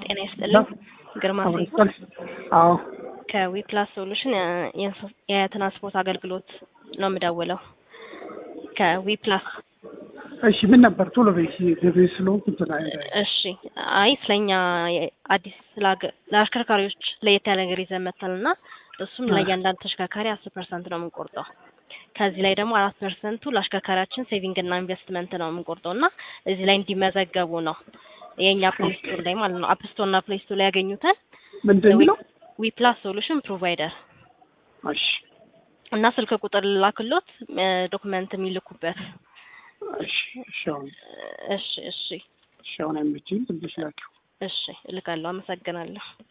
ጤና ይስጥልኝ። ግርማ ሴ አዎ ከዊፕላስ ሶሉሽን የትራንስፖርት አገልግሎት ነው የምደውለው። ከዊፕላስ እሺ ምን ነበር ቶሎ በይ ገበያ ስለሆንኩ እንትን አይደል እሺ። አይ ስለኛ አዲስ ስላገ- ለአሽከርካሪዎች ለየት ያለ ነገር ይዘን መጥተናል እና እሱም ለእያንዳንዱ ተሽከርካሪ አስር ፐርሰንት ነው የምንቆርጠው። ከዚህ ላይ ደግሞ አራት ፐርሰንቱ ለአሽከርካሪያችን ሴቪንግ እና ኢንቨስትመንት ነው የምንቆርጠው እና እዚህ ላይ እንዲመዘገቡ ነው የእኛ ፕሌይ ስቶር ላይ ማለት ነው። አፕ ስቶር እና ፕሌይ ስቶር ላይ ያገኙታል። ምንድን የሚለው ዊፕላስ ሶሉሽን ፕሮቫይደር እሺ እና ስልክ ቁጥር ላክሎት ዶክመንት የሚልኩበት። እሺ እሺ አሁን እሺ እሺ እሺ አሁን አይመችም ትንሽ ላኪው እሺ እልካለሁ። አመሰግናለሁ።